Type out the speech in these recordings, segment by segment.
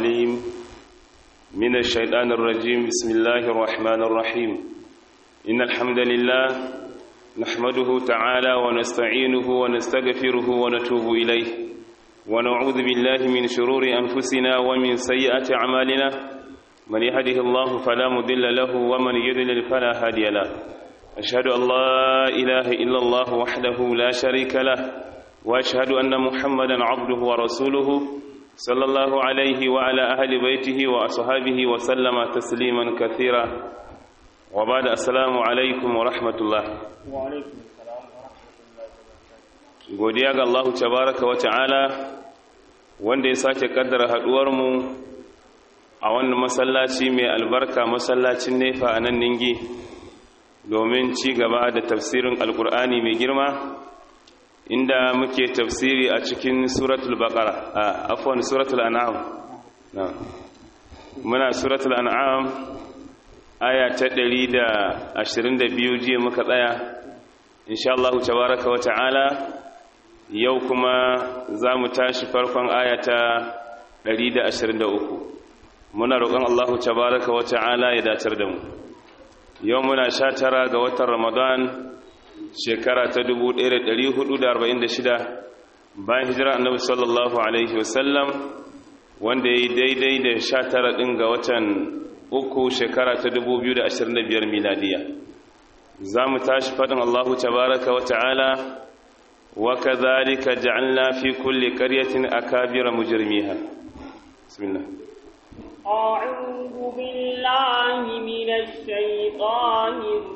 العليم من الشيطان الرجيم بسم الله الرحمن الرحيم إن الحمد لله نحمده تعالى ونستعينه ونستغفره ونتوب إليه ونعوذ بالله من شرور أنفسنا ومن سيئات أعمالنا من يهده الله فلا مضل له ومن يضلل فلا هادي له أشهد أن لا إله إلا الله وحده لا شريك له وأشهد أن محمدا عبده ورسوله صلى الله عليه وعلى أهل بيته وأصحابه وسلم تسليما كثيرا وبعد السلام عليكم ورحمة الله وعليكم السلام ورحمة الله وبركاته godiya ga Allah tabaraka wa ta'ala wanda ya sake kaddara haduwarmu a wannan masallaci mai albarka masallacin nefa a nan ningi domin ci gaba da tafsirin alkur'ani mai girma inda muke tafsiri a cikin suratul baqara a afwan suratul an'am na muna suratul an'am aya ta 122 jiya muka tsaya insha Allah tabaraka wa ta'ala yau kuma za mu tashi farkon aya ta 123 muna roƙon Allah tabaraka wa ta'ala ya datar da mu yau muna sha tara ga watan ramadan shekara ta 1446 bayan hijira annabi sallallahu alaihi wasallam wanda ya yi daidai da sha tara ɗin ga watan uku shekara ta 2025 miladiya za mu tashi faɗin allahu tabaraka wa ta'ala wa kazalika ja'alna fi kulli qaryatin akabira mujrimiha bismillah أعوذ بالله من الشيطان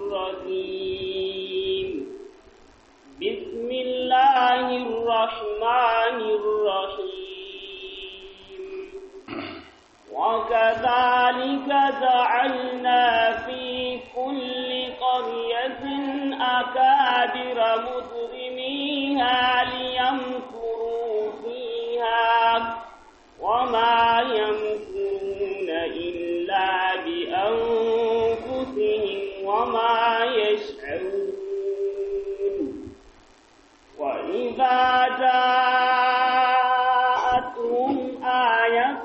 الرجيم بسم الله الرحمن الرحيم وكذلك جعلنا في كل قرية أكابر مجرميها ليمكروا فيها وما يمكرون إلا بأنفسهم وما يشعرون وإذا جاءتهم آية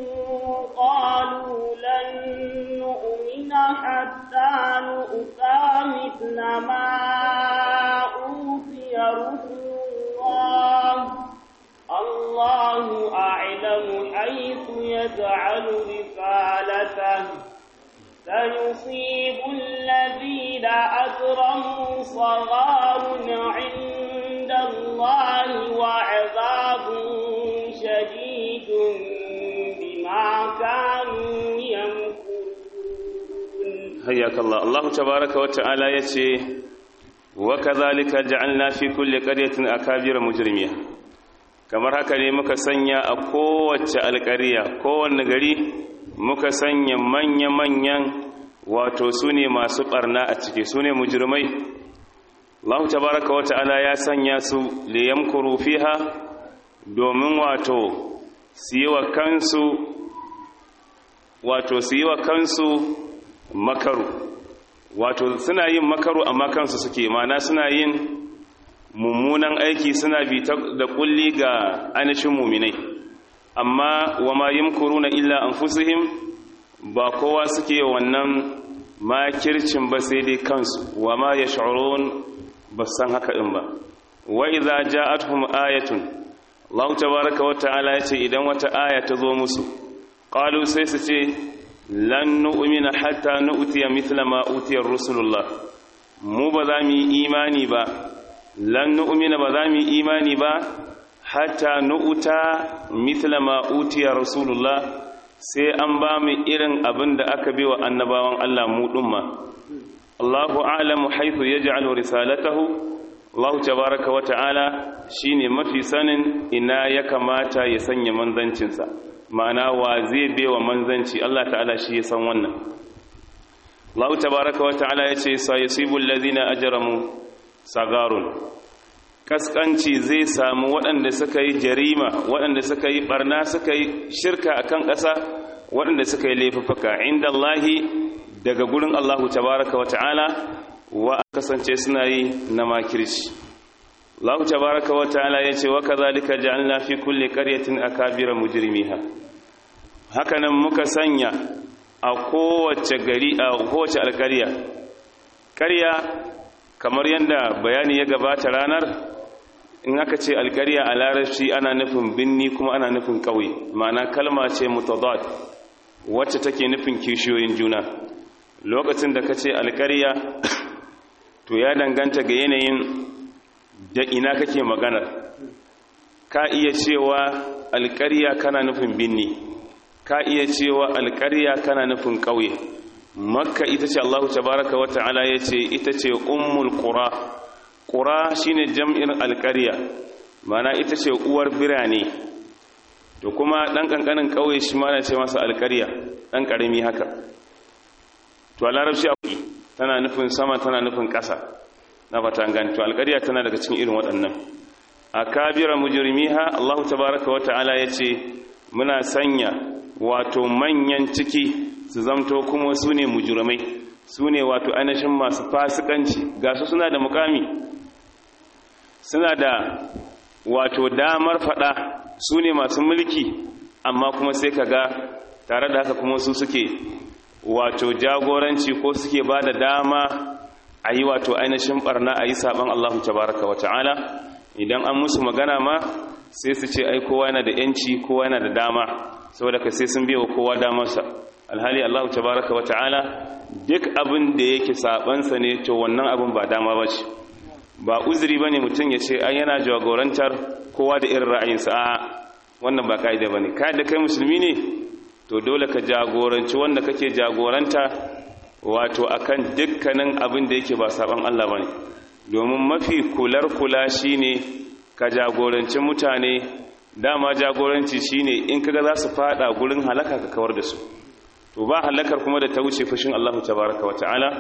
قالوا لن نؤمن حتى نؤتى مثل ما أوتي رسل الله الله أعلم حيث يجعل رسالته سيصيب الذين أجرموا صغار عند الله وعذاب شديد بما كانوا يمكرون حياك الله الله تبارك وتعالى يتي وكذلك جعلنا في كل قرية أكابر مجرميها kamar haka ne muka sanya a kowace alƙariya kowanne gari muka sanya manya-manyan wato su ne masu ɓarna a ciki su ne mujirmai Allah tabaraka wa ta'ala ya sanya su liyam fiha domin wato su yi wa kansu wato su yi wa kansu makaru wato suna yin makaru amma kansu suke mana suna yin mummunan aiki suna bi da kulli ga ainihin muminai amma wa ma yamkuruna illa anfusihim ba kowa suke wannan makircin ba sai dai kansu wa ma yash'urun ba san haka din ba wa idza ja'atuhum ayatun Allah tabaaraka wa ta'ala yace idan wata aya ta zo musu qalu sai su ce lan nu'mina hatta nu'tiya mithla ma utiya rusulullah mu ba za mu yi imani ba lan nu'mina ba za mu imani ba hatta nu'ta mithla ma utiya rasulullah sai an ba mu irin abin da aka wa annabawan Allah mu dumma Allahu a'lamu haythu yaj'alu risalatahu Allah tabaaraka wa ta'ala shine mafi sanin ina ya kamata ya sanya manzancinsa ma'ana wa zai bewa manzanci Allah ta'ala shi ya san wannan Allah tabaaraka wa ta'ala yace sayusibul ladina ajramu sagarun kaskanci zai samu waɗanda suka yi jarima waɗanda suka yi barna suka yi shirka a kan ƙasa waɗanda suka yi laifuka inda Allahi daga gurin Allahu tabaraka wa ta'ala wa kasance suna yi na makirci Allah tabaraka wa ta'ala yace wa kadhalika ja'alna fi kulli qaryatin akabira mujrimiha hakanan muka sanya a kowace gari a kowace alƙarya ƙarya kamar yadda bayani ya gabata ranar in aka ce alƙarya a larabci ana nufin binni kuma ana nufin ƙauye ma'ana kalma ce mutadad wacce take nufin kishiyoyin juna lokacin da ka ce alƙarya to ya danganta ga yanayin da ina kake maganar ka iya cewa alƙarya kana nufin binni ka iya cewa alƙarya kana nufin ƙauye makka ita ce allahu tabaraka wa ta'ala ya ce ita ce ummul qura qura shine jam'in alƙarya mana ita ce uwar birane to kuma ɗan ƙanƙanin ƙauye shi ma na ce masa alƙarya ɗan ƙarami haka to a larabci tana nufin sama tana nufin ƙasa na fata gani to alƙarya tana daga cikin irin waɗannan a kabira mujrimiha Allahu tabaraka wa ta'ala yace muna sanya wato manyan ciki su zamto kuma su ne mujrimai su ne wato ainihin masu fasikanci ga su suna da mukami suna da wato damar fada su ne masu mulki amma kuma sai ka ga tare da haka kuma su suke wato jagoranci ko suke ba da dama a yi wato ainihin barna a yi saban Allahu tabaraka wa ta'ala idan an musu magana ma sai su ce ai kowa yana da yanci kowa yana da dama saboda ka sai sun biya wa kowa damarsa alhali Allahu tabaraka wa ta'ala duk abin da yake sabansa ne to wannan abin ba dama ba ce ba uzuri ba ne mutum ya ce ai yana jagorantar kowa da irin ra'ayinsa a wannan ba ka'ida ba ne da kai musulmi ne to dole ka jagoranci wanda kake jagoranta wato akan dukkanin abin da yake ba saban Allah bane domin mafi kular kula shine ka jagoranci mutane dama jagoranci shine in kaga za su fada gurin halaka ka kawar da su to ba halakar kuma da ta wuce fushin Allah tabaaraka wa ta'ala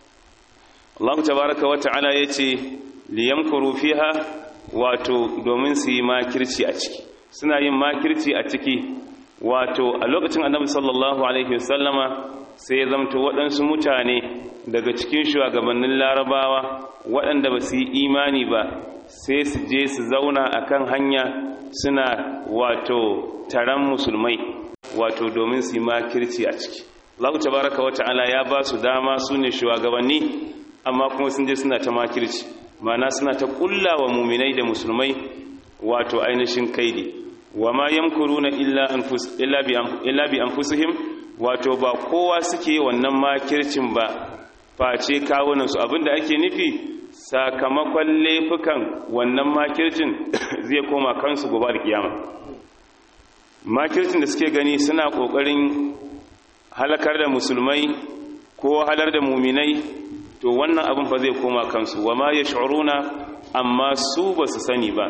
Allah tabaaraka wa ta'ala yace liyamkuru fiha wato domin su yi makirci a ciki suna yin makirci a ciki wato a lokacin annabi sallallahu alaihi wasallama sai ya zamto waɗansu mutane daga cikin shugabannin larabawa waɗanda ba su yi imani ba sai su je su zauna a kan hanya suna wato taron musulmai wato domin su yi makirci a ciki Allah tabaraka wa ta'ala ya ba su dama su ne shugabanni amma kuma sun je suna ta makirci mana suna ta kulla wa muminai da musulmai wato ainihin kaidi wa ma yamkuruna illa anfus illa bi illa bi anfusihim wato ba kowa suke wannan makircin ba face kawunan su abinda ake nufi sakamakon laifukan wannan makircin zai koma kansu gobe da kiyama makircin da suke gani suna kokarin halakar da musulmai ko halar da muminai to wannan abin fa zai koma kansu wa ma yash'uruna amma su ba su sani ba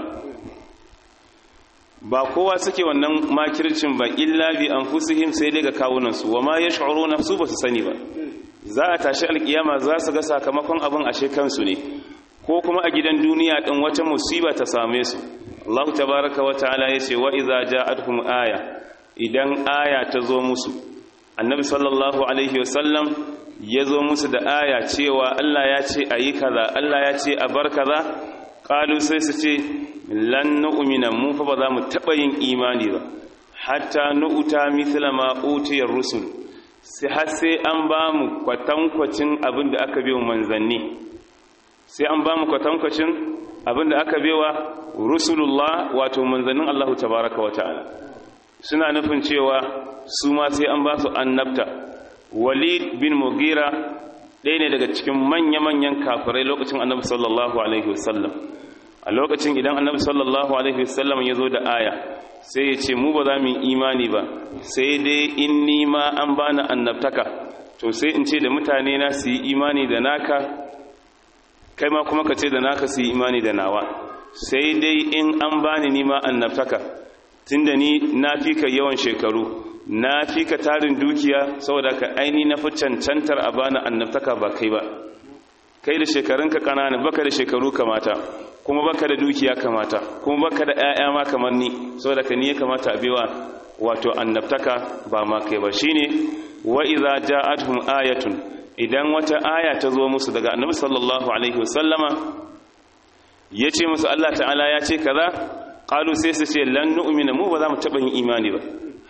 ba kowa suke wannan makircin ba illa bi anfusihim sai daga kawunansu wa ma yash'uruna su ba su sani ba za a tashi alkiyama za su ga sakamakon abin ashe kansu ne ko kuma a gidan duniya din wata musiba ta same su Allah tabaaraka wa ta'ala yace wa idza ja'atuhum aya idan aya ta zo musu annabi sallallahu alaihi wasallam ya zo musu da aya cewa Allah ya ce ayi kaza Allah ya ce a bar kaza qalu sai su ce lan nu'mina mu fa ba za mu taba yin imani ba hatta nu'ta mithla ma utiyar rusul sai har sai an ba mu kwatankwacin abin da aka biyo manzanni sai an ba mu kwatankwacin abin da aka biwa rusulullah wato manzannin Allah tabaraka wa ta'ala suna nufin cewa su ma sai an ba su annabta walid bin mugira ɗaya ne daga cikin manya-manyan kafirai lokacin annabi sallallahu alaihi wasallam a lokacin idan annabi sallallahu alaihi wasallam ya zo da aya sai ya ce mu ba za mu yi imani ba sai dai in ni ma an bani annabtaka to sai in ce da mutane na su yi imani da naka kai ma kuma ka ce da naka su yi imani da nawa sai dai in an bani ni ma annabtaka tunda ni na fi ka yawan shekaru na fi ka tarin dukiya saboda ka aini na fi cancantar a bani annabtaka ba kai ba kai da shekarunka ƙanana baka da shekaru kamata kuma baka da dukiya kamata kuma baka da ƴaƴa ma kamar ni saboda ka ni ya kamata a biwa wato annabtaka ba ma kai ba shine wa idza ja'atuhum ayatun idan wata aya ta zo musu daga annabi sallallahu alaihi wasallama yace musu Allah ta'ala ya ce kaza qalu sai su ce lan nu'mina mu ba za mu taba yin imani ba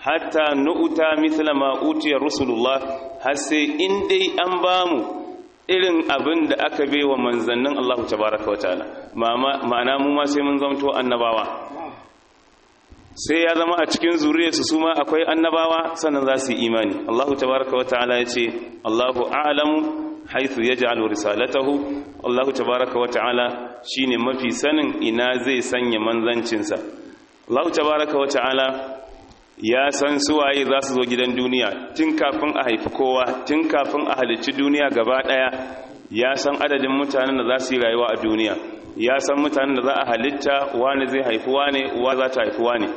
hatta nu'ta mithla ma utiya rusulullah har sai in dai an bamu irin abin da aka bai wa manzannin Allah tabaraka wa ta'ala ma'ana mu ma sai mun zamto annabawa sai ya zama a cikin zuriyarsu su ma akwai annabawa sannan za su yi imani Allah tabaraka wa ta'ala ya ce Allahu a'lamu haythu yaj'alu risalatahu Allah tabaraka wa ta'ala shine mafi sanin ina zai sanya manzancinsa Allah tabaraka wa ta'ala ya san suwaye za su zo gidan duniya tun kafin a haifi kowa tun kafin a halicci duniya gaba daya ya san adadin mutanen da za su yi rayuwa a duniya ya san mutanen da za a halitta wani zai haifi wane uwa za ta haifi wane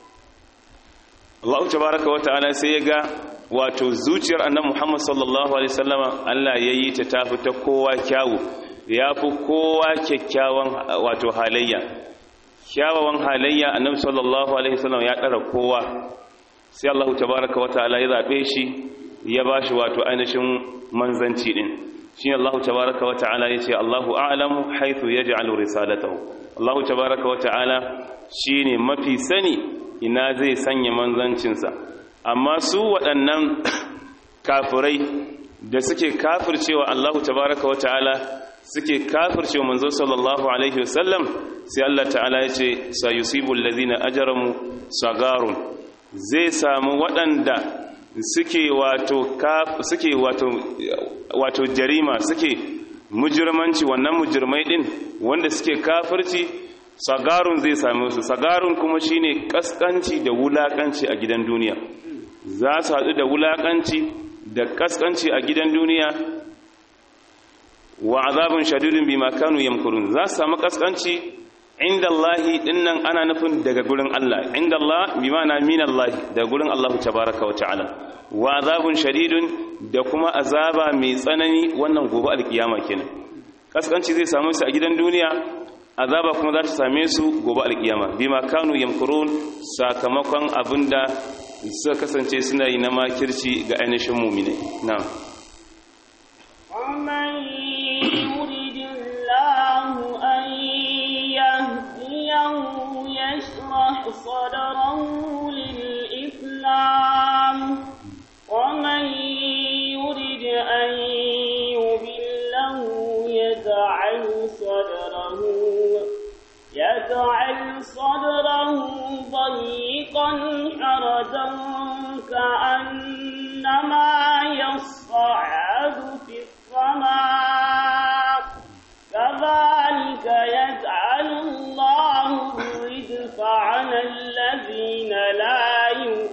Allah tabaraka wa ta'ala sai ya ga wato zuciyar annabi Muhammad sallallahu alaihi wasallama Allah ya yi ta tafi ta kowa kyawu ya fi kowa kyakkyawan wato halayya kyawawan halayya annabi sallallahu alaihi wasallam ya ɗara kowa sai Allah tabaraka wa ta'ala ya zabe shi ya bashi wato ainihin manzanci din shine Allah tabaraka wa ta'ala yace Allahu a'lamu haythu yaj'alu risalatahu Allah tabaraka wa ta'ala shine mafi sani ina zai sanya manzancinsa amma su waɗannan kafirai da suke kafircewa Allah tabaraka wa ta'ala suke kafircewa manzo sallallahu alaihi wasallam sai Allah ta'ala ya ce sayusibul ladina ajramu sagarun zai samu waɗanda suke wato suke wato wato jarima suke mujirmanci wannan mujirmai din wanda suke kafirci sagarun zai same su sagarun kuma shine kaskanci da wulakanci a gidan duniya za su haɗu da wulakanci da kaskanci a gidan duniya wa azabun shadidun bima kanu yamkurun za su samu kaskanci inda Allahi dinnan ana nufin daga gurin Allah inda Allah bi ma'ana min Allah daga gurin Allah tabaraka wa ta'ala wa azabun shadidun da kuma azaba mai tsanani wannan gobe alkiyama kenan kaskanci zai samu su a gidan duniya azaba kuma za ta same su gobe alkiyama bima kanu yamkurun sakamakon abinda suka kasance suna yi na makirci ga ainihin mu'minai na'am يشرح صدره للإسلام ومن يرد أن يضله يجعل صدره يجعل صدره ضيقا حرجا كأنما يصعد في السماء كذلك يجعل الله الرجس على الذين لا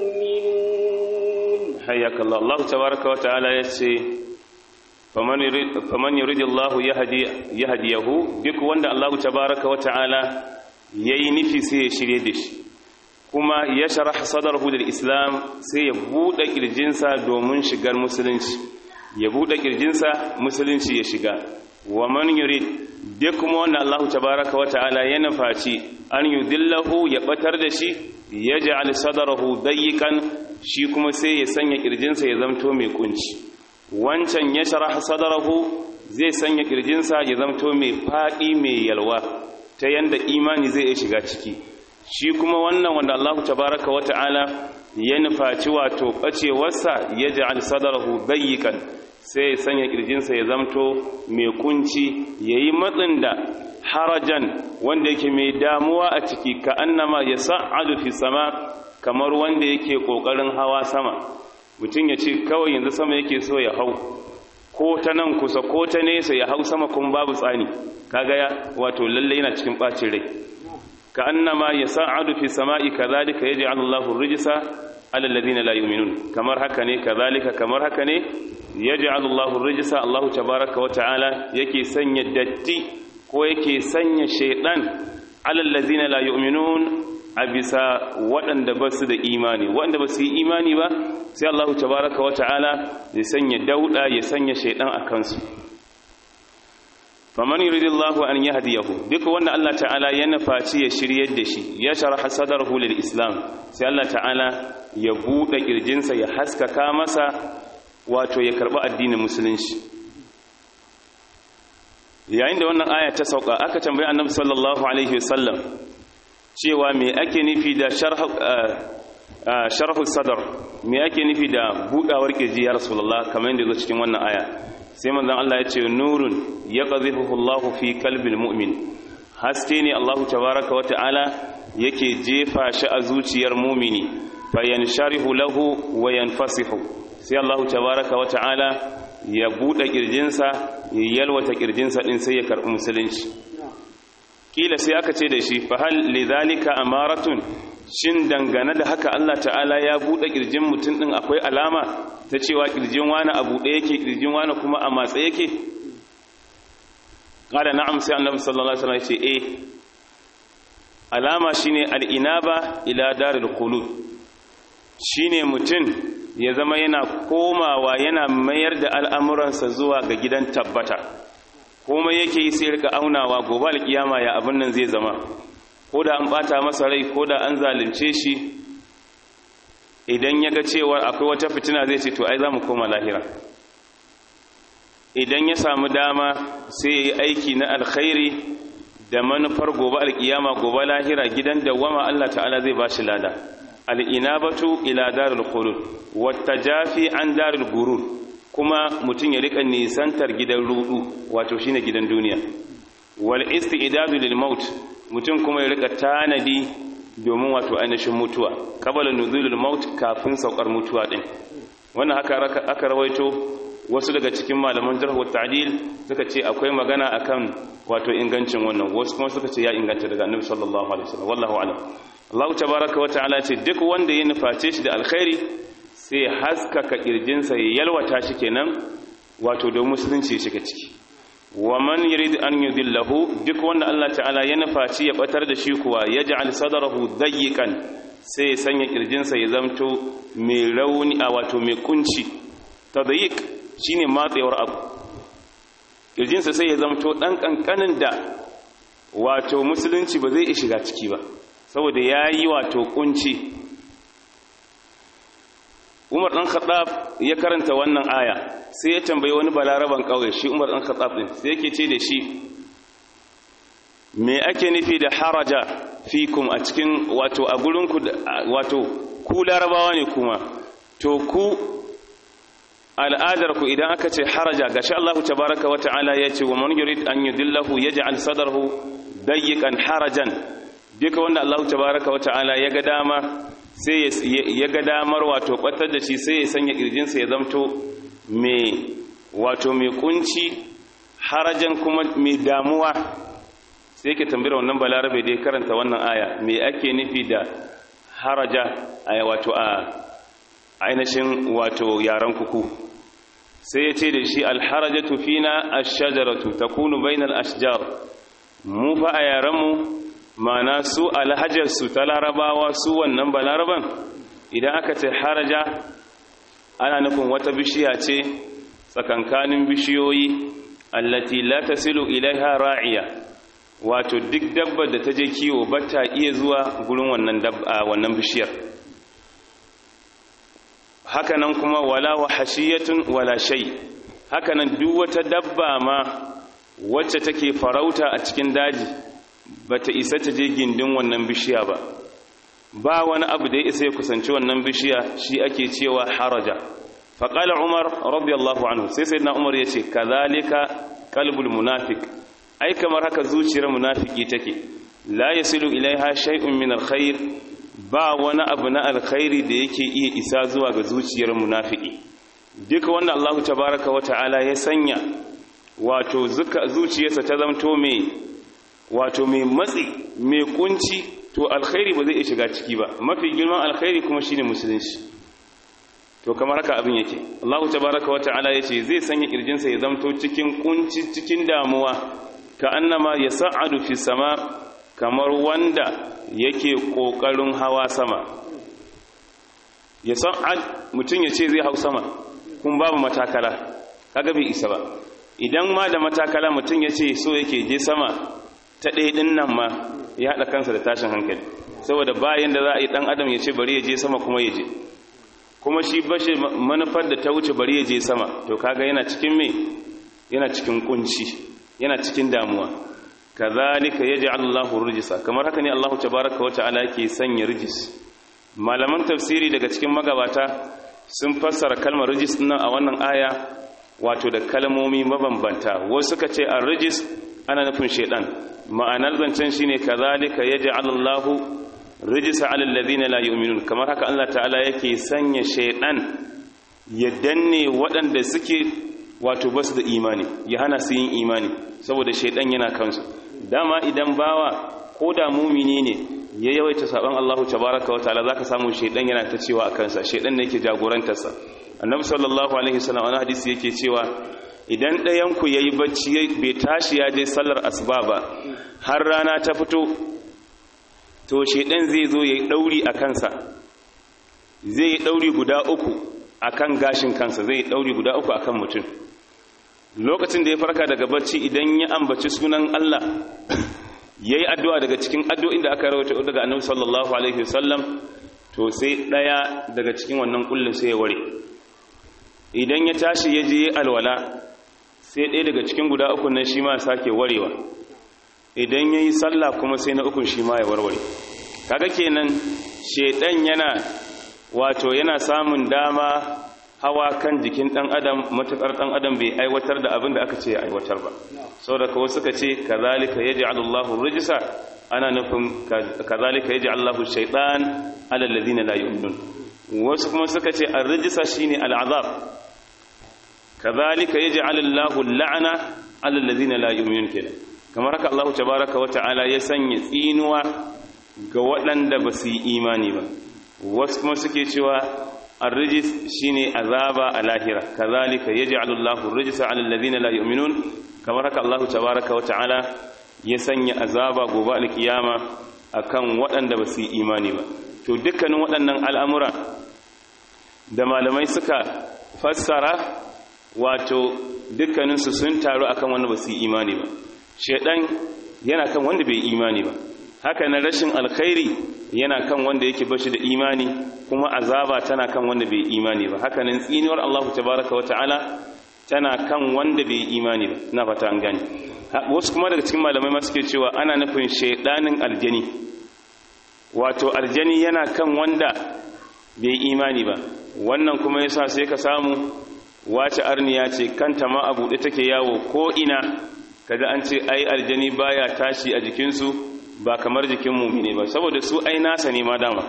يؤمنون حياك الله الله تبارك وتعالى يسي فمن يريد فمن يريد الله يهدي يهديه duk wanda Allah tabaraka wa ta'ala yayi nufi sai ya shirye da shi kuma ya sharah sadarhu lil islam sai ya bude kirjinsa domin shigar musulunci ya bude kirjinsa musulunci ya shiga wa man yurid duk kuma wanda Allah tabaraka wa ta'ala ya nufaci an yudillahu ya batar da shi yaj'al sadrahu dayiqan shi kuma sai ya sanya kirjinsa ya zamto mai kunci wancan ya sharaha sadrahu zai sanya kirjinsa ya zamto mai fadi mai yalwa ta yanda imani zai iya shiga ciki shi kuma wannan wanda Allah tabaraka wa ta'ala ya nufaci wato bacewarsa yaj'al sadrahu dayiqan sai ya sanya kirjinsa ya zamto mai kunci yayi matsin da harajan wanda yake mai damuwa a ciki ka annama ya sa'adu fi sama kamar wanda yake kokarin hawa sama mutum ya ce kawai yanzu sama yake so ya hau ko ta nan kusa ko ta nesa ya hau sama kuma babu tsani kaga ya wato lalle yana cikin bacin rai ka annama ya sa'adu fi sama'i kadhalika yaj'alu Allahu rijsa ala alladhina la yu'minun kamar haka ne kadhalika kamar haka ne yaj'alu Allahu rijsa Allahu tabaaraka wa ta'ala yake sanya datti ko yake sanya shaidan alallazina la yu'minun a bisa waɗanda ba su da imani waɗanda ba su yi imani ba sai Allah tabaraka wa ta'ala ya sanya dauda ya sanya shaidan a kansu faman yuridillahu an yahdiyahu duk wanda Allah ta'ala ya nufaci ya shiryar da shi ya sharaha sadarhu lil islam sai Allah ta'ala ya bude kirjinsa ya haskaka masa wato ya karba addinin musulunci yayin da wannan aya ta sauka aka tambayi annabi sallallahu alaihi wasallam cewa me ake nufi da sharhu sadar me yake nufi da budawar kirji ya rasulullah kamar yadda zo cikin wannan aya sai manzon Allah ya ce nurun yaqdhifuhu Allahu fi qalbil mu'min haske ne Allahu tabaaraka wa ta'ala yake jefa shi a zuciyar mu'mini fayansharihu lahu wa yanfasihu sai Allahu tabaaraka wa ta'ala ya bude kirjinsa ya yalwata kirjinsa din sai ya karbi musulunci kila sai aka ce da shi fa hal lidhalika amaratun shin dangane da haka Allah ta'ala ya buɗe ƙirjin mutum ɗin akwai alama ta cewa ƙirjin wani a buɗe yake ƙirjin wani kuma a matsa yake ƙada na'am sai annabi sallallahu alaihi wasallam ya ce eh alama shine al'inaba ila daril khulud shine mutum ya zama yana komawa yana mayar da al'amuransa zuwa ga gidan tabbata komai yake yi sai rika aunawa gobe alkiyama ya abin nan zai zama ko da an bata masa rai ko da an zalunce shi idan ya ga cewa akwai wata fitina zai ce to ai za mu koma lahira idan ya samu dama sai ya yi aiki na alkhairi da manufar gobe alkiyama gobe lahira gidan dawwama Allah ta'ala zai ba shi lada al'inabatu ila darul khulud wata jafi an darul gurur kuma mutum ya rika nisantar gidan rudu wato shine gidan duniya wal isti'dadu lil maut mutum kuma ya rika tanadi domin wato ainihin mutuwa qabala nuzulul maut kafin saukar mutuwa din wannan haka aka rawaito wasu daga cikin malaman jarh wa ta'dil suka ce akwai magana akan wato ingancin wannan wasu kuma suka ce ya inganta daga annabi sallallahu alaihi wasallam wallahu a'lam Allah tabaaraka wa ta'ala ce duk wanda ya nuface shi da alkhairi sai haskaka kirjinsa ya yalwata shi kenan wato da musulunci ya shiga ciki wa man yurid an yudillahu duk wanda Allah ta'ala ya nufaci ya batar da shi kuwa yaj'al sadrahu dayyikan sai ya sanya kirjinsa ya zamto mai rauni a wato mai kunci tadayyik shine matsewar abu kirjinsa sai ya zamto dan kankanin da wato musulunci ba zai shiga ciki ba saboda yayi wato kunci Umar dan Khattab ya karanta wannan aya sai ya tambayi wani balaraban kauye shi Umar dan Khattab din sai yake ce da shi me ake nufi da haraja fikum a cikin wato a gurin ku wato ku larabawa ne kuma to ku al'adar ku idan aka ce haraja gashi Allah tabaaraka wa ta'ala ya ce wa man yurid an yudillahu yaj'al sadrahu dayyikan harajan duka wanda Allah tabaaraka wa ta'ala ya ga dama sai ya ga damar wato kwatar da shi sai ya sanya kirjinsa ya zamto mai wato mai kunci harajan kuma mai damuwa sai ke tambira wannan balarabe da ya karanta wannan aya mai ake nufi da haraja a wato a ainihin wato yaren kuku sai ya ce da shi alharajatu fina ash-shajaratu takunu bainal ashjar mu fa a yarenmu mana su alhajarsu ta larabawa su wannan balaraban idan aka ce haraja ana nufin wata bishiya ce tsakankanin bishiyoyi allati la tasilu ilaiha ra'iya wato duk dabbar da ta je kiwo ba ta iya zuwa gurin wannan wannan bishiyar hakanan kuma wala wahashiyatun wala shay hakanan duk wata dabba ma wacce take farauta a cikin daji bata isa ta je gindin wannan bishiya ba ba wani abu da ya isa ya kusanci wannan bishiya shi ake cewa haraja faƙala umar radiyallahu anhu sai sai na umar ya ce kazalika kalbul munafik ai kamar haka zuciyar munafiki take la yasilu ilaiha shay'un min alkhair ba wani abu na alkhairi da yake iya isa zuwa ga zuciyar munafiki duka wanda Allah tabaraka wa ta'ala ya sanya wato zuciyarsa ta zamto mai wato mai matsi mai kunci to alkhairi ba zai iya shiga ciki ba mafi girman alkhairi kuma shine musulunci to kamar haka abin yake Allah tabaraka wa ta'ala yace zai sanya kirjinsa ya zamto cikin kunci cikin damuwa ka annama yas'adu fi sama kamar wanda yake kokarin hawa sama yas'ad mutun yace zai hau sama kun babu matakala kaga bai isa ba idan ma da matakala mutun yace so yake je sama ta ɗaya ɗin nan ma ya haɗa kansa da tashin hankali saboda bayan da za a yi ɗan adam ya ce bari ya je sama kuma ya je kuma shi bashi manufar da ta wuce bari ya je sama to kaga yana cikin me yana cikin kunci yana cikin damuwa kazalika yaj'al Allahu rijsa kamar haka ne Allahu tabaaraka wa ta'ala yake sanya rijis malaman tafsiri daga cikin magabata sun fassara kalmar rijis nan a wannan aya wato da kalmomi mabambanta wasu suka ce a rijis ana nufin shaidan ma'anar zancen shine kazalika yaj'al Allahu rijisa 'alal ladina la yu'minun kamar haka Allah ta'ala yake sanya shaidan ya danne waɗanda suke wato basu da imani ya hana su yin imani saboda shaidan yana kansu dama idan bawa ko da mumini ne ya yawaita saban Allahu tabaraka wa ta'ala zaka samu shaidan yana ta cewa a kansa shaidan ne yake jagorantarsa annabi sallallahu alaihi wasallam wani hadisi yake cewa idan ɗayan ku yayi bacci bai tashi ya je sallar asuba ba har rana ta fito to shaidan zai zo yayi dauri a kansa zai yi dauri guda uku akan gashin kansa zai yi dauri guda uku akan mutum lokacin da ya farka daga bacci idan ya ambaci sunan Allah yayi addu'a daga cikin addu'o'in da aka rawaito daga annabi sallallahu alaihi wasallam to sai daya daga cikin wannan kullun sai ya ware idan ya tashi ya je alwala sai ɗaya daga cikin guda uku nan shi ma sake warewa idan ya yi sallah kuma sai na ukun shi ma ya warware kaga kenan shaidan yana wato yana samun dama hawa kan jikin ɗan adam matuƙar ɗan adam bai aiwatar da abin da aka ce ya aiwatar ba sau da kawai suka ce kazalika ya ji allahu rijisa ana nufin kazalika ya ji allahu shaidan alallazina la yu'minun wasu kuma suka ce ar-rijsa shine al'azab kazalika yaj'al Allahu al-la'na 'ala alladhina la yu'minun kenan kamar haka Allah tabaaraka wa ta'ala ya sanya tsinuwa ga waɗanda ba su yi imani ba wasu kuma suke cewa ar-rijs shine azaba a lahira kazalika yaj'al Allahu ar-rijsa 'ala alladhina la yu'minun kamar haka Allah tabaaraka wa ta'ala ya sanya azaba gobe al-kiyama akan waɗanda ba su yi imani ba to dukkanin waɗannan al'amura da malamai suka fassara wato dukkaninsu sun taru akan wanda ba su yi imani ba shaidan yana kan wanda bai imani ba haka na rashin alkhairi yana kan wanda yake bashi da imani kuma azaba tana kan wanda bai imani ba haka nan tsinuwar Allah tabaraka wata'ala tana kan wanda bai imani ba na fata an gani wasu kuma daga cikin malamai ma suke cewa ana nufin shaidanin aljani wato aljani yana kan wanda bai imani ba wannan kuma yasa sai ka samu wace arniya ce kanta ma a buɗe take yawo ko ina kaga an ce ai aljani baya tashi a jikinsu ba kamar jikin mumine ba saboda su ai nasa ne ma dama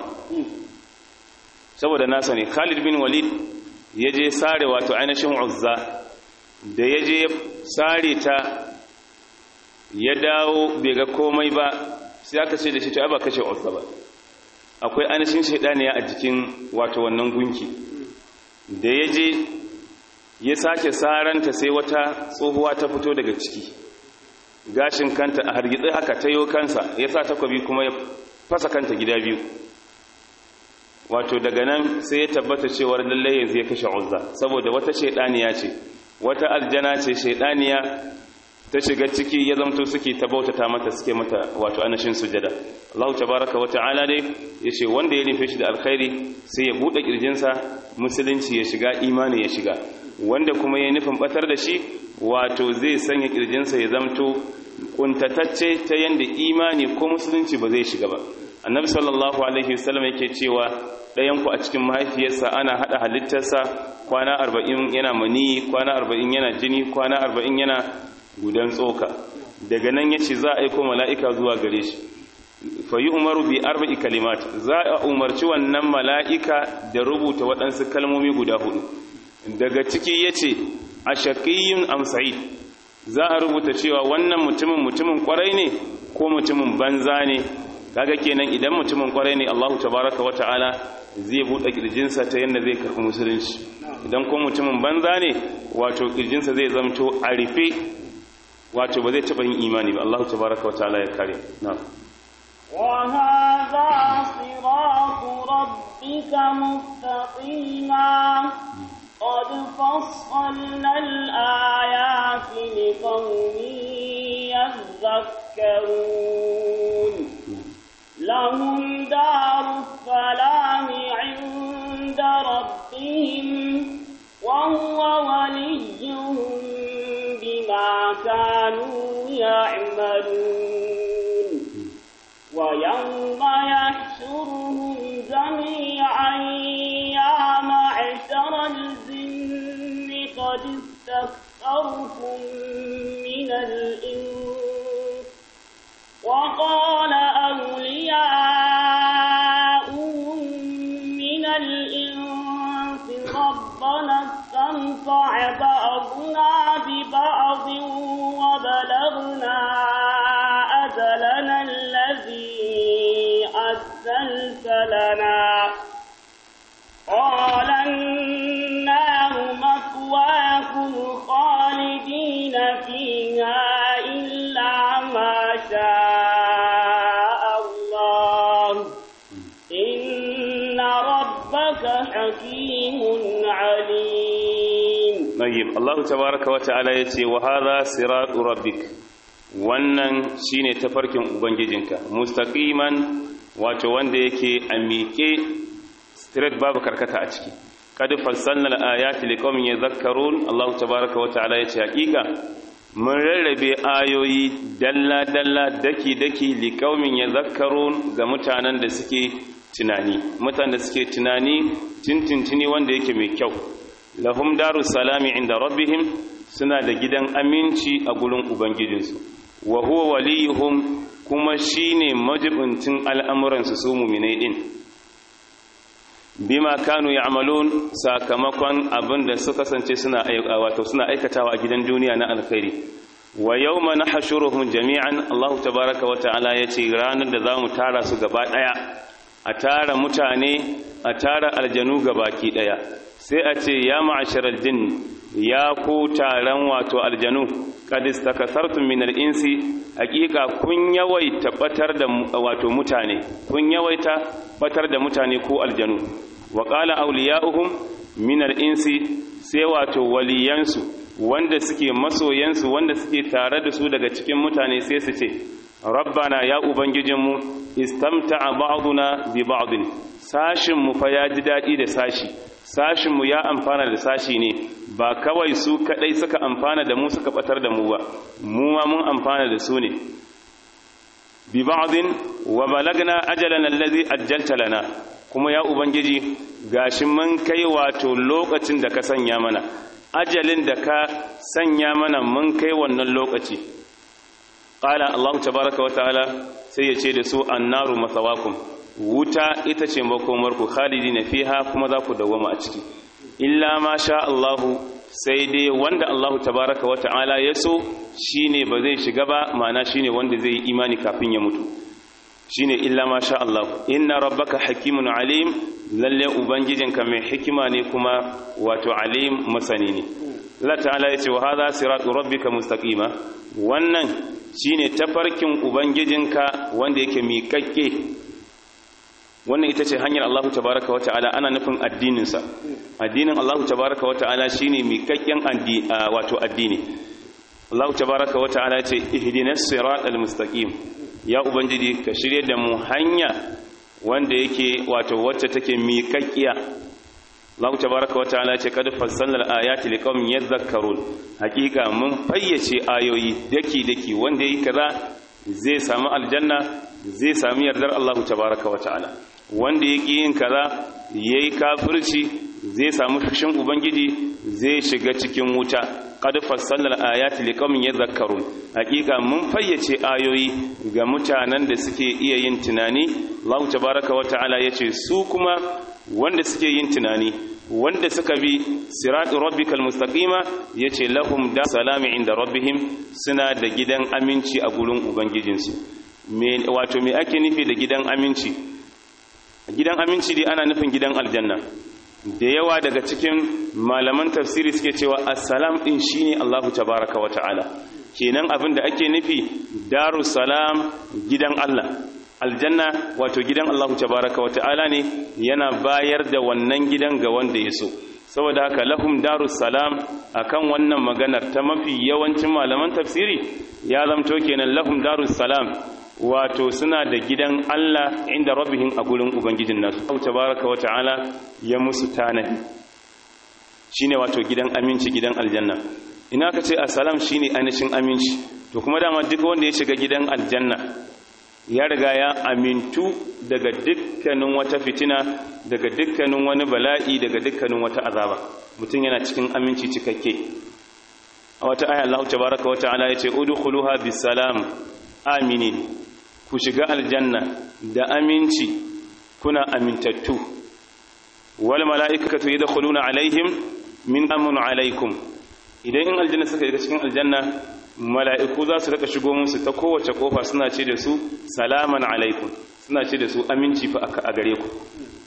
saboda nasa ne Khalid bin Walid ya je sare wato ainihin Uzza da ya je sare ta ya dawo bai ga komai ba sai aka ce da shi ta ba kashe Uzza ba akwai ainihin shaidaniya a jikin wato wannan gunki da ya je ya sake saranta sai wata tsohuwa ta fito daga ciki gashin kanta a hargitsi haka ta yi kansa ya sa takwabi kuma ya fasa kanta gida biyu wato daga nan sai ya tabbata cewar lallai yanzu ya kashe uzza saboda wata shaidaniya ce wata aljana ce shaidaniya ta shiga ciki ya zamto suke ta bautata mata suke mata wato anashin sujada Allah tabaraka wa ta'ala dai yace wanda ya nufe shi da alkhairi sai ya bude kirjinsa musulunci ya shiga imani ya shiga wanda kuma ya nufin batar da shi wato zai sanya kirjinsa ya zamto kuntatacce ta yanda imani ko musulunci ba zai shiga ba annabi sallallahu alaihi wasallam yake cewa ɗayan ku a cikin mahaifiyarsa ana hada halittarsa kwana 40 yana mani kwana 40 yana jini kwana 40 yana gudan tsoka daga nan yace za a aika mala'ika zuwa gare shi fa yi umaru bi arba'i kalimat za a umarci wannan mala'ika da rubuta waɗansu kalmomi guda hudu daga ciki yace ashaqiyyun am sa'id za a rubuta cewa wannan mutumin mutumin kwarai ne ko mutumin banza ne kaga kenan idan mutumin kwarai ne Allahu tabaraka wa ta'ala zai buɗe kirjinsa ta yadda zai karɓi musulunci idan ko mutumin banza ne wato kirjinsa zai zamto a rufe wato ba zai taɓa yin imani ba Allahu tabaraka wa ta'ala ya kare na'am وهذا صراط ربك مستقيما قد فصلنا الآيات لقوم يذكرون لهم دار السلام عند ربهم وهو وليهم بما كانوا يعملون ويوم يحشرهم جميعا قد استكثرتم من الإنس وقال أولياؤهم من الإنس ربنا استمتع بعضنا ببعض وبلغنا أجلنا الذي أجلت لنا قال النار مثواكم خالدين فيها إلا ما شاء الله إن ربك حكيم عليم Nayyib Allah tabaraka wa ta'ala yace wa hadha siratu rabbik wannan shine tafarkin ubangijinka mustaqiman wato wanda yake a miƙe straight babu karkata a ciki kad fassalna al-ayati liqaumin yadhakkarun Allah tabaraka wa ta'ala yace hakika mun rarrabe ayoyi dalla dalla daki daki liqaumin yadhakkarun ga mutanen da suke tunani mutanen da suke tunani tintintini wanda yake mai kyau lahum darus salami inda rabbihim suna da gidan aminci a gurin ubangijinsu wa huwa waliyuhum kuma shine majibuntin al'amuransu su mu'minai din bima kanu ya'malun sakamakon abin da suka kasance suna wato suna aikatawa a gidan duniya na alkhairi wa yawma nahshuruhum jami'an Allah tabaaraka wa ta'ala yace ranar da zamu tara su gaba daya a tara mutane a tara aljanu gabaki daya sai a ce ya ma'asharal jin ya ku taron wato aljanu kad istakasartum min al-insi hakika kun yawaita batar da wato mutane kun yawaita batar da mutane ko aljanu wa qala awliya'uhum min al-insi sai wato waliyansu wanda suke masoyansu wanda suke tare da su daga cikin mutane sai su ce rabbana ya ubangijinmu istamta'a ba'duna bi ba'din sashin mu fa ya ji dadi da sashi sashin mu ya amfana da sashi ne ba kawai su kadai suka amfana da mu suka batar da mu ba mu ma mun amfana da su ne bi ba'din wa balagna ajalana allazi ajjalta lana kuma ya ubangiji gashi mun kai wato lokacin da ka sanya mana ajalin da ka sanya mana mun kai wannan lokaci qala allah tabaaraka wa ta'ala sai ya ce da su annaru masawakum wuta ita ce makomarku khalidina fiha kuma za ku dawwama a ciki illa ma sha Allahu sai dai wanda Allahu tabaraka wa ta'ala ya so shine ba zai shiga ba ma'ana shine wanda zai yi imani kafin ya mutu shine illa ma sha Allah inna rabbaka hakimun alim lalle ubangijinka mai hikima ne kuma wato alim masani ne Allah ta'ala ya ce wa hadha siratu rabbika mustaqima wannan shine tafarkin ubangijinka wanda yake miƙaƙƙe wannan ita ce hanyar Allah tabaraka wa ta'ala ana nufin addininsa addinin Allah tabaraka wa ta'ala shine miƙaƙƙen wato addini Allah tabaraka wa ta'ala ce ihdinas siratal mustaqim ya ubangiji ka shirye da mu hanya wanda yake wato wacce take miƙaƙƙiya Allah tabaraka wa ta'ala ce kad fassalna al-ayati liqaumin yadhakkarun hakika mun fayyace ayoyi daki daki wanda yake kaza zai samu aljanna zai sami yardar Allah tabaraka wa ta'ala wanda yake yin kaza yayi kafirci zai samu fushin ubangiji zai shiga cikin wuta qad fassalna al-ayati liqaumin yadhakkarun hakika mun fayyace ayoyi ga mutanen da suke iya yin tunani Allah tabaraka wa ta'ala yace su kuma wanda suke yin tunani wanda suka bi siratu rabbikal mustaqima yace lahum da salami inda rabbihim suna da gidan aminci a gurin ubangijinsu me wato me ake nufi da gidan aminci gidan aminci dai ana nufin gidan aljanna da yawa daga cikin malaman tafsiri suke cewa assalam din shine Allahu tabaraka wa ta'ala kenan abin da ake nufi darus salam gidan Allah aljanna wato gidan Allahu tabaraka wa ta'ala ne yana bayar da wannan gidan ga wanda ya so saboda haka lahum darus salam akan wannan maganar ta mafi yawancin malaman tafsiri ya zamto kenan lahum darus salam wato suna da gidan Allah inda rabbihim a gurin ubangijin nasu Allah tabaraka wa ta'ala ya musu tanadi shine wato gidan aminci gidan aljanna ina ka ce assalam shine ainihin aminci to kuma dama duk wanda ya shiga gidan aljanna ya riga ya amintu daga dukkanin wata fitina daga dukkanin wani bala'i daga dukkanin wata azaba mutum yana cikin aminci cikakke a wata aya Allah tabaraka wa ta'ala yace udkhuluha bisalam aminin ku shiga aljanna da aminci kuna amintattu wal mala'ikatu yadkhuluna alaihim min amun alaikum idan in aljanna suka shiga cikin aljanna mala'iku za su rika shigo musu ta kowace kofa suna ce da su salaman alaikum suna ce da su aminci fa a gare ku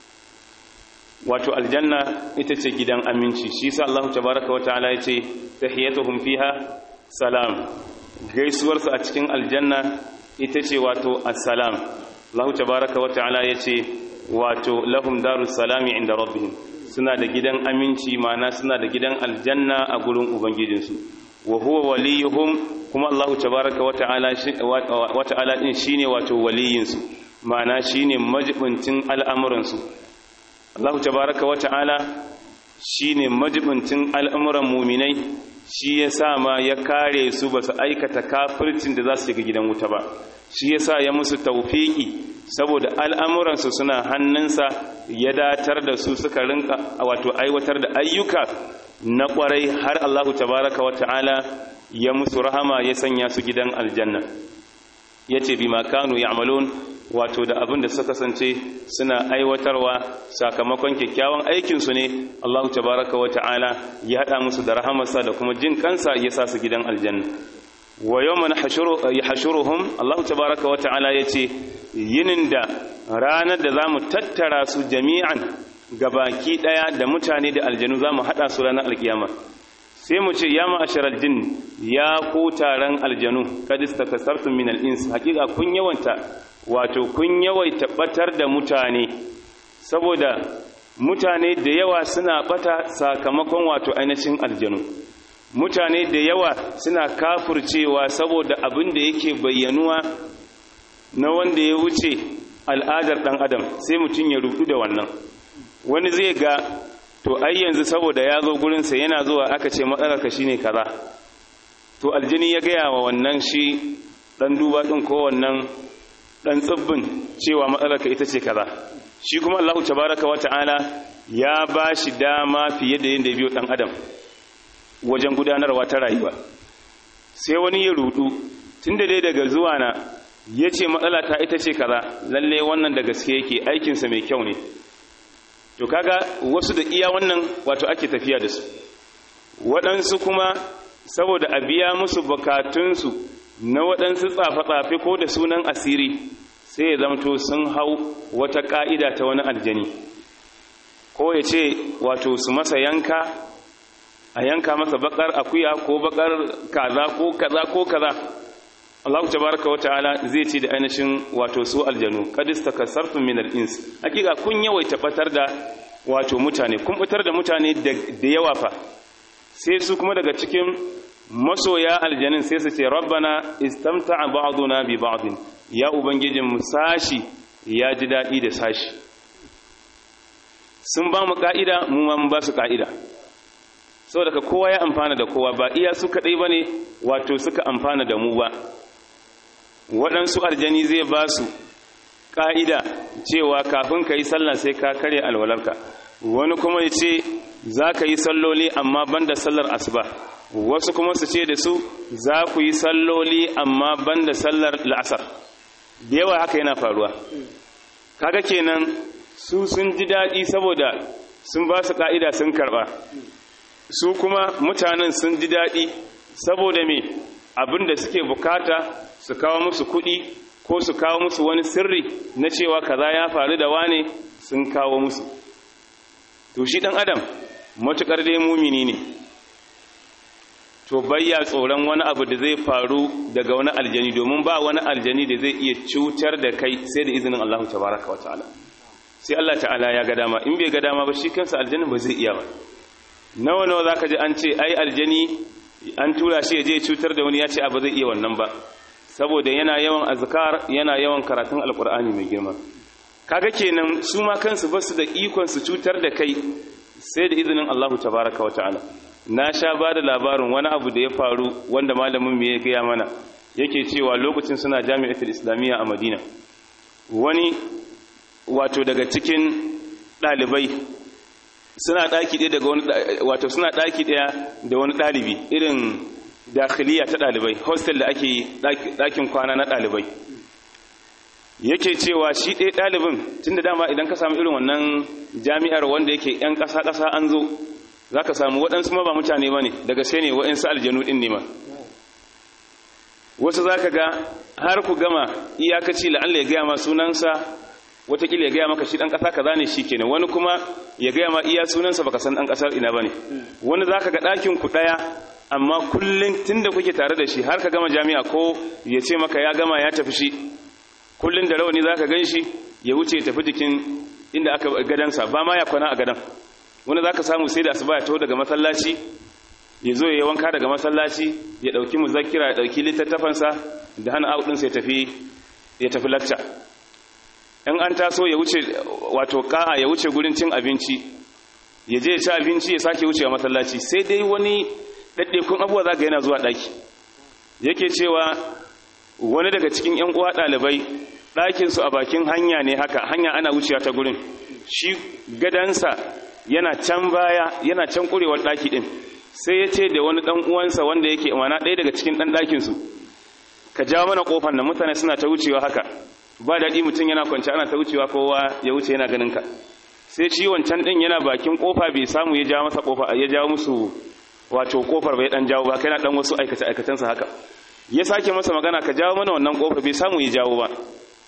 wato aljanna ita ce gidan aminci shi sa Allah tabaraka wa ta'ala ya ce tahiyatuhum fiha salam gaisuwarsu a cikin aljanna ita ce wato assalam Allah tabaraka wa ta'ala ya ce wato lahum darus salami inda rabbihim suna da gidan aminci mana suna da gidan aljanna a gurin ubangijinsu wa huwa waliyuhum kuma Allah tabaraka wa ta'ala wa ta'ala din shine wato waliyinsu mana shine majibincin al'amuransu Allah tabaraka wa ta'ala shine majibincin al'amuran mu'minai shi yasa ma ya kare su ba su aikata kafircin da za su shiga gidan wuta ba shi yasa ya musu tawfiki saboda al'amuransu suna hannunsa ya datar da su suka rinka wato aiwatar da ayyuka na kwarai har Allahu tabaraka wa ta'ala ya musu rahama ya sanya su gidan aljanna yace bima kanu ya'malun wato da abin da suka kasance suna aiwatarwa sakamakon kyakkyawan aikin su ne Allahu tabaraka wa ta'ala ya hada musu da rahamarsa da kuma jin kansa ya sa su gidan aljanna wa yawma yahshuruhum Allahu tabaraka wa ta'ala yace yinin da ranar da zamu tattara su jami'an gabaki daya da mutane da aljanu zamu hada su ranar alkiyama sai mu ce ya ma'asharal jin ya ku taron aljanu kad istakasartum min al-ins hakika kun yawanta wato kun yawaita batar da mutane saboda mutane da yawa suna bata sakamakon wato ainihin aljanu mutane da yawa suna kafurcewa saboda abin da yake bayyanuwa na wanda ya wuce al'adar dan adam sai mutum ya rudu da wannan wani zai ga to ai yanzu saboda ya zo gurinsa yana zuwa aka ce matsalarka shine kaza to aljini ya gaya wa wannan shi dan duba din ko wannan dan tsibbin cewa matsalarka ita ce kaza shi kuma Allah tabaraka wata'ala ya ba shi dama fiye da yadda ya biyo dan adam wajen gudanarwa ta rayuwa sai wani ya rudu tunda dai daga zuwa na ya ce matsala ta ita ce kaza lalle wannan da gaske yake aikinsa mai kyau ne to kaga wasu da iya wannan wato ake tafiya da su waɗansu kuma saboda a biya musu bukatunsu na waɗansu tsafe-tsafe ko da sunan asiri sai ya zamto sun hau wata ƙa'ida ta wani aljani ko ya ce wato su masa yanka a yanka masa bakar akuya ko bakar kaza ko kaza ko kaza Allah tabaraka wa ta'ala zai ce da ainihin wato su aljanu kad istakasartum min al-ins hakika kun yawaita batar da wato mutane kun batar da mutane da yawa fa sai su kuma daga cikin masoya aljanin sai su ce rabbana istamta'a ba'duna bi ba'din ya ubangijin mu sashi ya ji dadi da sashi sun ba mu ka'ida mu ma mun ba su ka'ida saboda ka kowa ya amfana da kowa ba iya su kadai bane wato suka amfana da mu ba waɗansu aljani zai ba su ƙa'ida cewa kafin ka yi sallah sai ka karya alwalarka wani kuma ya ce za ka yi salloli amma ban da sallar asuba wasu kuma su ce da su za ku yi salloli amma ban da sallar la'asar da yawa haka yana faruwa kaga kenan su sun ji daɗi saboda sun ba su ƙa'ida sun karɓa su kuma mutanen sun ji daɗi saboda me abin da suke bukata su kawo musu kuɗi ko su kawo musu wani sirri na cewa kaza ya faru da wane sun kawo musu to shi ɗan adam matuƙar dai mumini ne to bayya tsoron wani abu da zai faru daga wani aljani domin ba wani aljani da zai iya cutar da kai sai da izinin Allah tabaraka wa ta'ala sai Allah ta'ala ya ga dama in bai ga dama ba shi kansa aljanin ba zai iya ba nawa nawa zaka ji an ce ai aljani an tura shi ya je cutar da wani ya ce abu zai iya wannan ba saboda yana yawan azkar yana yawan karatun alkur'ani mai girma kaga kenan su ma kansu basu da ikon su cutar da kai sai da izinin Allah tabaraka wa ta'ala na sha ba da labarin wani abu da ya faru wanda malamin mu ya gaya mana yake cewa lokacin suna jami'atul islamiyya a madina wani wato daga cikin ɗalibai suna ɗaki ɗaya daga wani wato suna ɗaki ɗaya da wani ɗalibi irin dakhiliya ta ɗalibai hostel da ake ɗakin kwana na ɗalibai yake cewa shi ɗaya ɗalibin tun da dama idan ka samu irin wannan jami'ar wanda yake 'yan ƙasa-ƙasa an zo za ka samu waɗansu ma ba mutane ba ne daga sai ne waɗansu aljanu ɗin ne ma wasu za ka ga har ku gama iyakaci la'alla ya gaya ma sunansa watakila ya gaya maka shi ɗan ƙasa kaza ne shi kenan wani kuma ya gaya ma iya sunansa baka san ɗan ƙasar ina ba ne wani za ka ga ɗakin ku ɗaya amma kullum tun da kuke tare da shi har ka gama jami'a ko ya ce maka ya gama ya tafi shi kullum da rauni za ka gan shi ya wuce ya tafi jikin inda aka gadansa ba ma ya kwana a gadan wani za ka samu sai da asuba ya taho daga masallaci ya zo ya wanka daga masallaci ya ɗauki muzakira ya ɗauki littattafansa da hana audinsa ya tafi ya tafi lacca in an taso ya wuce wato ka'a ya wuce gurin cin abinci ya je ya ci abinci ya sake wucewa masallaci sai dai wani ɗaɗɗekun abuwa za ga yana zuwa ɗaki yake cewa wani daga cikin 'yan uwa ɗalibai ɗakinsu a bakin hanya ne haka hanya ana wucewa ta gurin shi gadansa yana can baya yana can ƙurewar ɗaki ɗin sai ya ce da wani ɗan uwansa wanda yake mana ɗaya daga cikin ɗan ɗakinsu ka jawo mana ƙofar nan mutane suna ta wucewa haka ba daɗi mutum yana kwanci ana ta wucewa kowa ya wuce yana ganin ka sai shi wancan ɗin yana bakin ƙofa bai samu ya jawo masa ƙofa ya jawo musu wato ƙofar bai ɗan jawo ba kai na ɗan wasu aikace aikacensa haka ya sake masa magana ka jawo mana wannan ƙofar bai samu ya jawo ba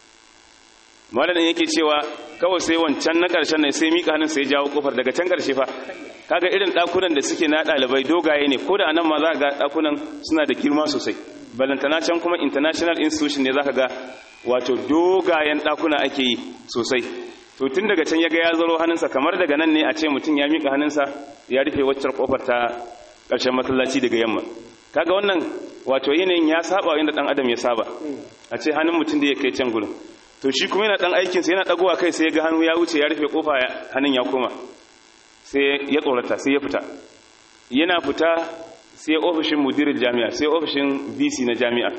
malamin yake cewa kawai sai wancan na ƙarshen ne sai miƙa hannun sai jawo ƙofar daga can ƙarshe fa kaga irin ɗakunan da suke na ɗalibai dogaye ne ko da anan ma za ga ɗakunan suna da girma sosai balantana can kuma international institution ne za ka ga wato dogayen ɗakuna ake yi sosai to tun daga can ya ga ya zaro hannunsa kamar daga nan ne a ce mutum ya miƙa hannunsa ya rufe waccar ƙofar ta ƙarshen masallaci daga yamma kaga wannan wato yanayin ya saba yadda ɗan adam ya saba a ce hannun mutum da ya kai can gurin to shi kuma yana ɗan aikinsa yana ɗagowa kai sai ya ga hannu ya wuce ya rufe ƙofa hannun ya koma sai ya tsorata sai ya fita yana fita sai ofishin mudirin jami'a sai ofishin vc na jami'a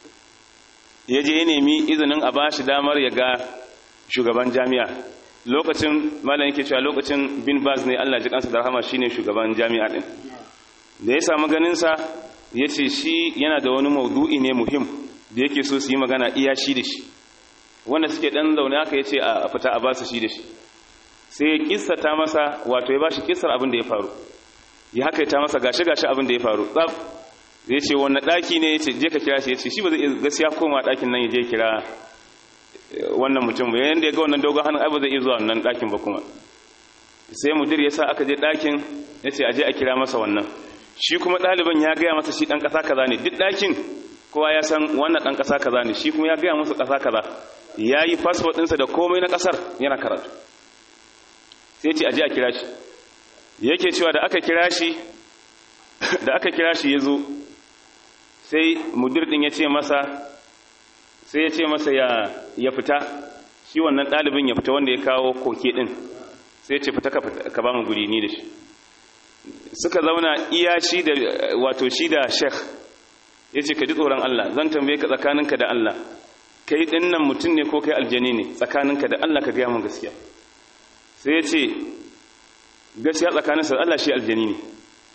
ya je ya nemi izinin a bashi damar ya ga shugaban jami'a lokacin malam yake cewa lokacin bin baz ne allah ji kansa da rahama shine shugaban jami'a din da ya samu ganinsa ya ce shi yana da wani maudu'i ne muhim da yake so su yi magana iya shi da shi wanda suke dan zaune aka ya ce a fita a basu shi da shi sai ya kissata masa wato ya bashi kissar abin da ya faru ya haka ta masa gashi gashi abin da ya faru tsaf ya ce wannan daki ne ya ce je ka kira shi ya ce shi ba zai gaskiya koma dakin nan ya je kira wannan mutum ba yayin da ya ga wannan dogon hannun abu zai iya zuwa wannan dakin ba kuma sai mudir ya sa aka je dakin ya ce a je a kira masa wannan shi kuma ɗaliban ya gaya masa shi ɗan ƙasa kaza ne duk ɗakin kowa ya san wannan ɗan ƙasa kaza ne shi kuma ya gaya masa ƙasa kaza ya yi fasfot ɗinsa da komai na ƙasar yana karatu sai ce aje a kira shi yake cewa da aka kira shi da aka kira shi ya zo sai mudir din ya ce masa sai ya ce masa ya ya fita shi wannan ɗalibin ya fita wanda ya kawo koke din sai ya ce fita ka ba mu guri ni da shi suka zauna iya shi da wato shi da sheikh ya ce ka ji tsoron Allah zan tambaye ka tsakaninka da Allah kai ɗin nan mutum ne ko kai aljani ne tsakaninka da Allah ka gaya mun gaskiya sai ya ce gaskiya tsakaninsa Allah shi aljani ne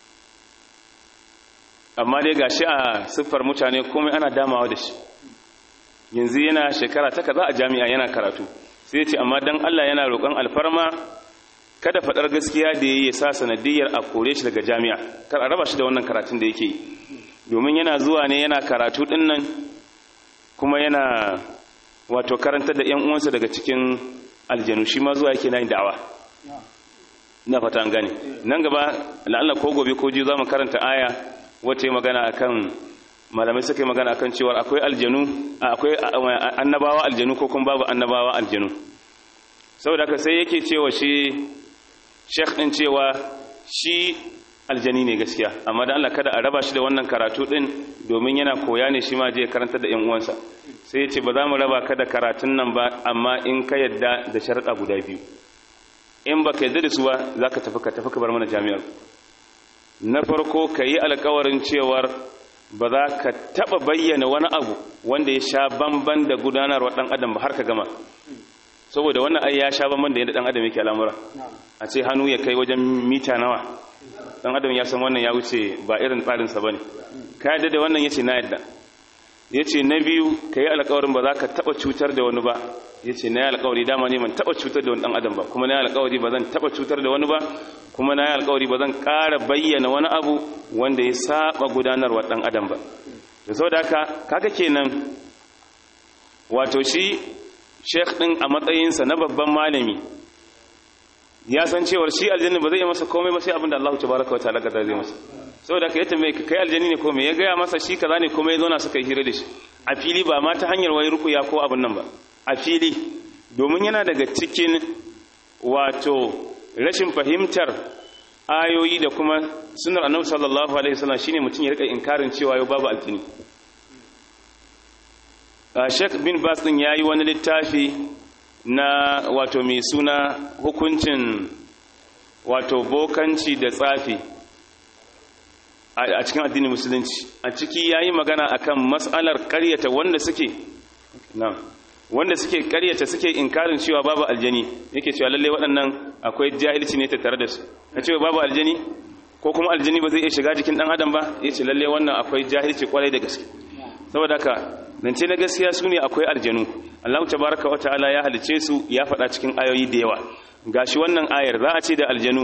amma dai ga shi a siffar mutane komai ana damawa da shi yanzu yana shekara ta kaza a jami'a yana karatu sai ya ce amma dan Allah yana roƙon alfarma kada faɗar gaskiya da ya sa sanadiyar a kore shi daga jami'a kar a raba shi da wannan karatun da yake yi domin yana zuwa ne yana karatu ɗin nan kuma yana wato karantar da 'yan uwansa daga cikin aljanu shi ma zuwa yake na yin da'awa na fata an gane nan gaba la'alla ko gobe ko ji za mu karanta aya wacce magana akan malamai suka yi magana akan cewa akwai aljanu akwai annabawa aljanu ko kuma babu annabawa aljanu saboda haka sai yake cewa shi sheikh din cewa shi aljani ne gaskiya amma dan Allah kada a raba shi da wannan karatu din domin yana koya ne shi ma je karanta da ƴan uwansa sai ya ce ba za mu raba ka da karatun nan ba amma in ka yadda da sharuɗa guda biyu in ba ka yadda da su ba za ka tafi ka tafi ka bar mana jami'ar na farko ka yi alkawarin cewar ba za ka taba bayyana wani abu wanda ya sha bamban da gudanarwa dan adam ba har ka gama saboda wannan ai ya sha bamban da yadda dan adam yake al'amura a ce hannu ya kai wajen mita nawa dan adam ya san wannan ya wuce ba irin tsarin sa bane ka yadda da wannan yace na yadda yace na biyu kai alƙawarin ba za ka taba cutar da wani ba yace na yi alƙawari dama ne ban taba cutar da wani dan adam ba kuma na yi alƙawari ba zan taba cutar da wani ba kuma na yi alƙawari ba zan ƙara bayyana wani abu wanda ya saba gudanarwa dan adam ba da saboda haka kaga kenan wato shi sheikh din a matsayinsa na babban malami ya san cewar shi aljanna ba zai yi masa komai ba sai abinda Allah tabaraka wa ta'ala ka zai masa saboda ka yatta mai kai aljanni ne komai ya gaya masa shi kaza ne komai zo na suka yi hira da shi a fili ba ma ta hanyar wai rukuya ko abin nan ba a fili domin yana daga cikin wato rashin fahimtar ayoyi da kuma sunar annabi sallallahu alaihi wasallam shine mutum ya rika inkarin cewa yau babu aljini Sheikh bin Bas din yayi wani littafi na wato mai suna hukuncin wato bokanci da tsafi a cikin addinin musulunci a ciki yayi magana akan mas'alar ƙaryata wanda suke na'am wanda suke ƙaryata suke inkarin cewa babu aljani yake cewa lalle waɗannan akwai jahilci ne tattare da su na cewa babu aljani ko kuma aljani ba zai iya shiga jikin ɗan adam ba yace lalle wannan akwai jahilci kwarai da gaske saboda haka zance na gaskiya su ne akwai aljanu Allah tabaraka wa ta'ala ya halice su ya faɗa cikin ayoyi da yawa gashi wannan ayar za a ce da aljanu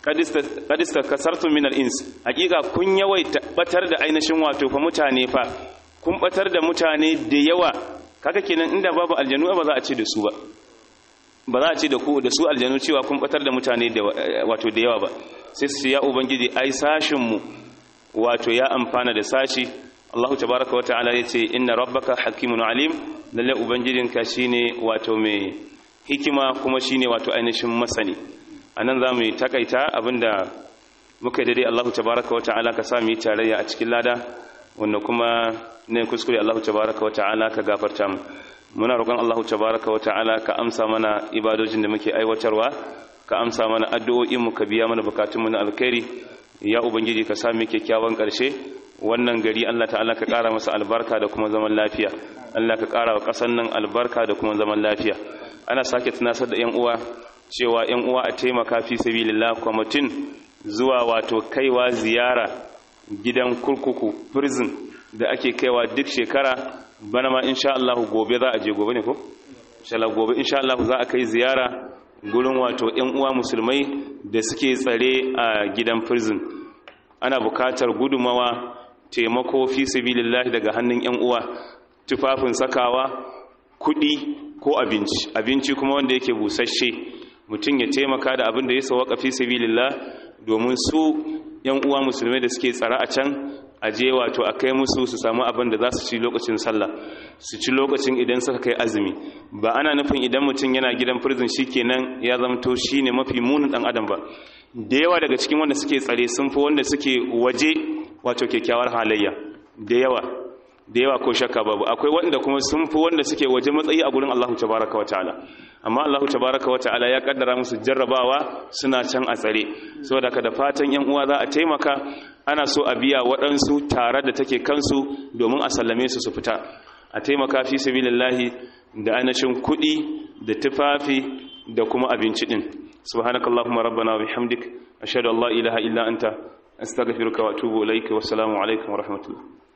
qadista kasartu min al-ins hakika kun yawaita batar da ainihin wato fa mutane fa kun batar da mutane da yawa kaga kenan inda babu aljanu ba za a ce da su ba ba za a ce da ku da su aljanu cewa kun batar da mutane da wato da yawa ba sai su ya ubangiji ai sashin mu wato ya amfana da sashi Allah tabaraka wa ta'ala yace inna rabbaka hakimun alim lalle ubangijinka shine wato mai hikima kuma shine wato ainihin masani anan zamu yi takaita abinda muka dade Allah tabaraka wa ta'ala ka sami tarayya a cikin lada wanda kuma ne kuskure Allah tabaraka wa ta'ala ka gafarta mu muna roƙon Allah tabaraka wa ta'ala ka amsa mana ibadojin da muke aiwatarwa ka amsa mana addu'o'in mu ka biya mana bukatun mu na alkhairi ya ubangiji ka sami kyakkyawan ƙarshe wannan gari Allah ta'ala ka ƙara masa albarka da kuma zaman lafiya Allah ka ƙara wa ƙasar nan albarka da kuma zaman lafiya ana sake tunasar da ƴan uwa cewa ƴan uwa a taimaka fi sabilillah kwamitin zuwa wato kaiwa ziyara gidan kurkuku prison da ake kaiwa duk shekara bana ma insha Allah gobe za a je gobe ne ko insha Allah gobe insha Allah za a kai ziyara gurin wato ƴan uwa musulmai da suke tsare a gidan prison ana bukatar gudumawa taimako fi sabilillahi daga hannun yan uwa tufafin sakawa kudi ko abinci abinci kuma wanda yake busasshe mutum ya taimaka da abin da ya sawaka fi sabilillah domin su yan uwa musulmai da suke tsara a can aje wato a kai musu su samu abin da za su ci lokacin sallah su ci lokacin idan suka kai azumi ba ana nufin idan mutum yana gidan prison shikenan ya zamto shine mafi munin dan adam ba da yawa daga cikin wanda suke tsare sun fi wanda suke waje wato kyakkyawar halayya da yawa da yawa ko shakka babu akwai wanda kuma sun fi wanda suke waje matsayi a gurin Allahu tabaraka wa ta'ala amma Allahu tabaraka wa ta'ala ya kaddara musu jarrabawa suna can a tsare saboda ka da fatan yan uwa za a taimaka ana so a biya waɗansu tare da take kansu domin a sallame su su fita a taimaka fi sabilillahi da anashin kuɗi da tufafi da kuma abinci din subhanakallahumma rabbana wa bihamdik ashhadu an la ilaha illa anta astaghfiruka wa atubu ilaik wa assalamu alaikum wa rahmatullah